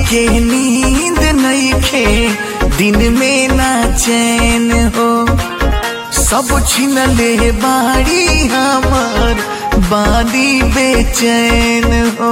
के नींद नईखे दिन में ना चैन हो सब छीन ले बाड़ी हमार बादी बेचैन हो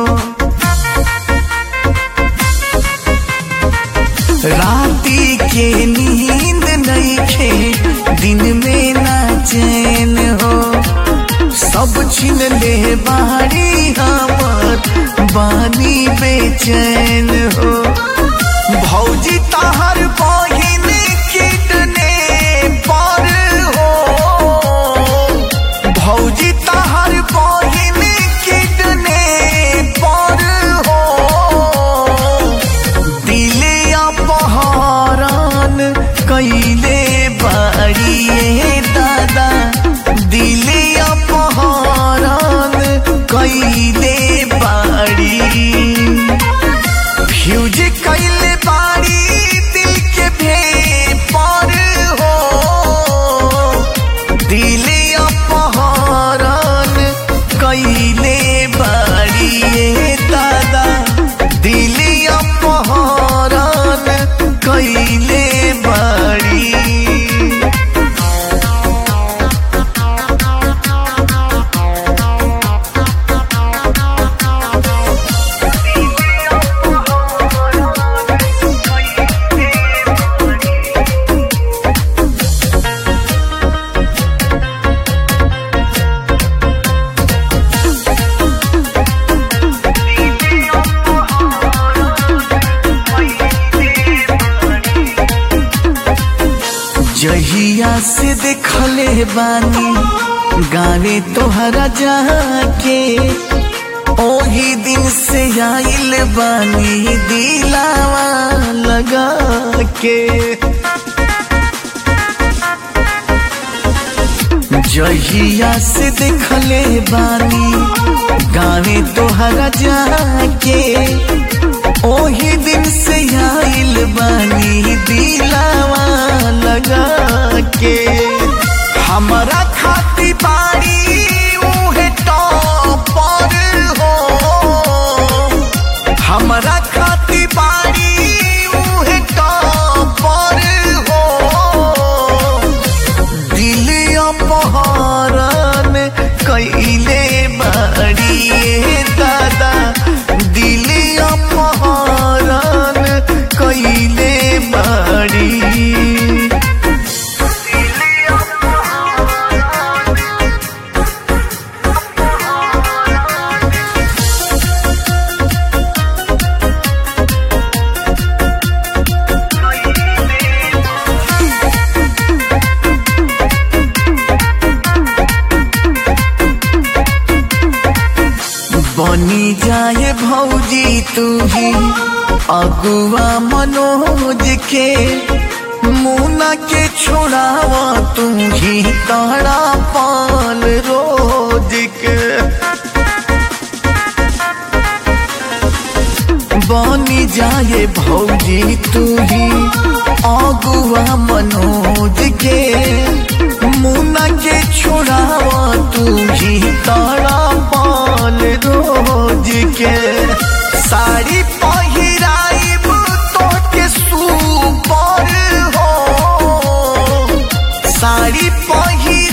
राती के नींद नईखे दिन में ना चैन हो सब छीन ले बाड़ी हमार बानी बेचैन हो भौजी तहर बहिन कितने पर हो भौजी तहर बहिन कितने पर हो दिले अपहरण कैले बाड़िए दादा दिले अपहरण कैले बाड़ी फ्यूज कैले बाड़ी दिल के भे पर हो दिले अपहरण कैले बाड़िए दादा दिले अपहरण कैले बाड़ी जहिया से देखले बानी गावे तोहरा जाके ओही दिन से आइल बानी दिलावा लगा के जहिया से देखले बानी गावे तोहरा जाके ओही दिन से आइल बानी दिलावा लगा के हमरा खाती बाड़ी उहे टॉपर हो हमरा खाती बाड़ी उहे टॉपर हो दिल अपहरण कैले बाड़िए दादा दिल अपहरण कैले बाड़ी बनी जाए भौजी तू ही अगुआ मनोज के मुना के छोड़ावा तू ही तारा पाल रोज के बनी जाए भौजी तू ही अगुआ मनोज के मुना के छोड़ावा तू ही तारा पाल रोज के साड़ी पहिराइब तो के सुपर हो साड़ी पहिर